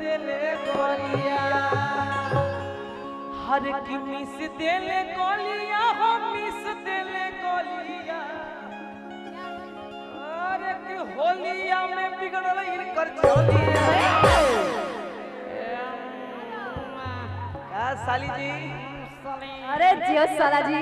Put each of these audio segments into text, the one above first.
देले गोलिया हर की मिस देले गोलिया हो मिस देले गोलिया अरे की होलिया में बिगड़ल इनकर चोलिया का साली जी अरे जियो साला जी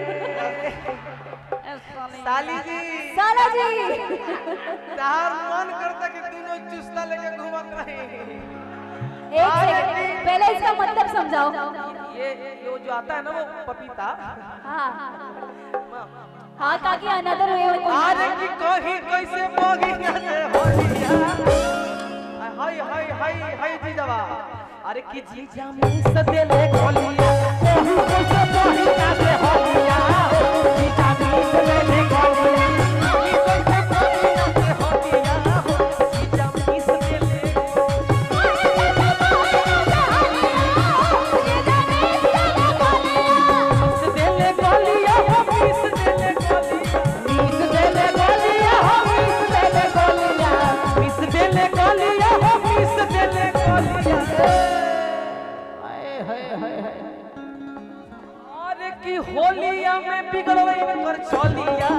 साली जी साला जी तार मन करता कि दोनों चुस्ता लेके घूमत रही एक सेकंड पहले इसका मतलब समझाओ ये ये जो आता है ना वो पपीता हाँ हाँ काकी अनदर वे अरे की कहीं कैसे मोगी से होलिया हाय हाय हाय हाय जी जवा अरे की जीजा में सदेले गोलिया कहीं कैसे मोगी से होलिया जीजा में सदेले गोलिया कहीं कैसे मोगी से होलिया जीजा में सदेले मिस देले गोलिया हो मिस देले गोलिया मिस देले गोलिया हो मिस देले गोलिया मिस देले गोलिया हो मिस देले गोलिया हाय हाय हाय हाय अरे की होलिया में बिगड़ल इनकर चलिया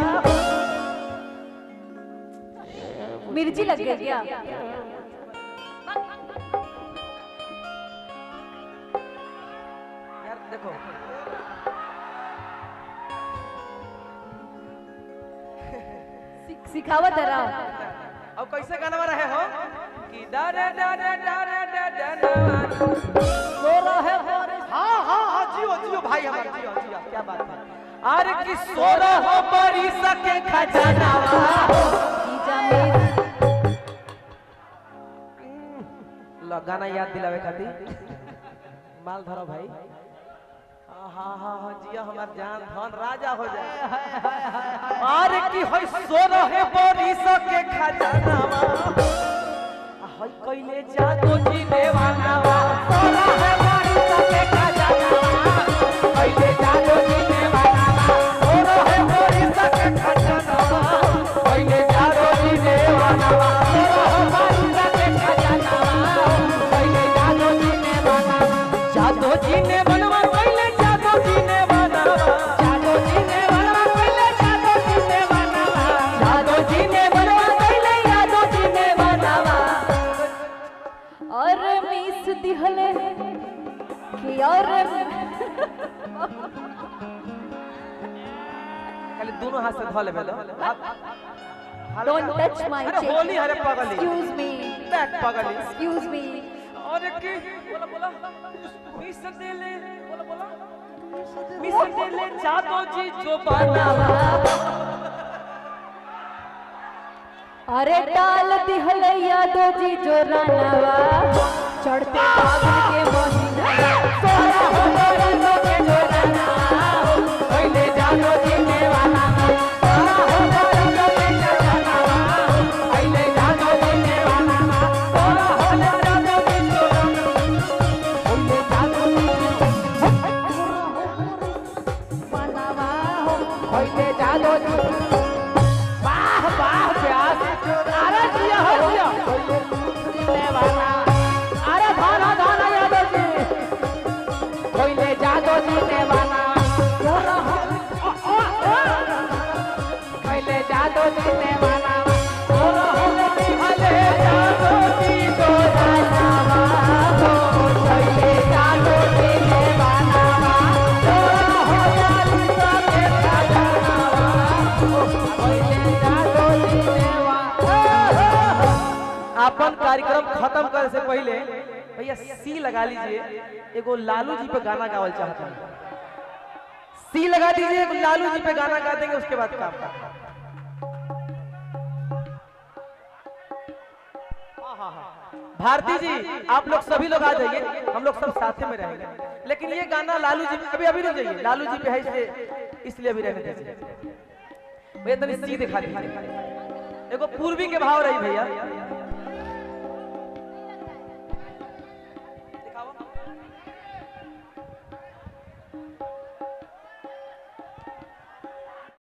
मिर्ची लग गई क्या यार देखो सिख- सिखावत जरा अब कैसे गाना रहे हो कि डरे डरे डरे डरे डरे सो रहे हो हाँ हाँ हाँ जियो जियो भाई हमारा जियो जियो क्या बात है अरे कि सो रहो बड़ी सके खजाना जीजा में लो गाना याद दिलावे खातिर माल धरो भाई हाँ हाँ हाँ हाँ जिया हमार जान धन राजा हो जाए अरे की होय सो रहे बड़ी सके खजाना होय कइले जादू जी देवानावा सो रहे बड़ी सके खजाना कइले जादू जी देवानावा सो रहे बड़ी सके खजाना कइले जादू जी देवानावा सो रहे बड़ी सके खजाना कइले जादू जी देवानावा जादू जी ने बनवा कइले जादू जी ने बनावा जादू जी ने बनवा कइले जादू जी ने बनावा जादू जी ने बनवा कइले जादू जी ने बनावा और मिस दिहले कि और खाली दोनों हाथ से धो लेबे लो डोंट टच माय अरे होली हरे पगली एक्सक्यूज मी बैक पगली एक्सक्यूज मी अरे की बोला बोला मिस देले बोला बोला मिस देले जादू जी जो बनावा अरे डाल दिहले यादो जी जो रानावा चढ़ते फागुन के महीना सोना हो बरसों के जो बनावा पहले जादू जी ने बनावा सोना हो बरसों के जो बनावा पहले जादू जी ने बनावा सोना हो बरसों के जो पहले जादू जी ने बनावा हो पहले जादू जी वाह वाह प्यास अरे जिया हो जिया ले वाला अरे धाना धाना यादव जी कोइले जादू जी ने वाला कोइले जादू जी ने वाला भले जादू जी को जानावा हो कोइले जादू जी ने वाला हो जाली सबके खजानावा कोइले जादू जी ने वाला अपन कार्यक्रम खत्म करे से पहले भैया सी लगा लीजिए एगो लालू जी पे गाना गावल चाहता हूँ सी लगा दीजिए एगो लालू जी पे गाना गा देंगे उसके बाद काम भारती जी आप लोग सभी लोग आ जाइए हम लोग सब साथ में रहेंगे लेकिन ये गाना लालू जी पे अभी अभी नहीं जाइए लालू जी पे है इसलिए इसलिए अभी रहने दीजिए भैया तनी सी दिखा दीजिए एगो पूर्वी के भाव रही भैया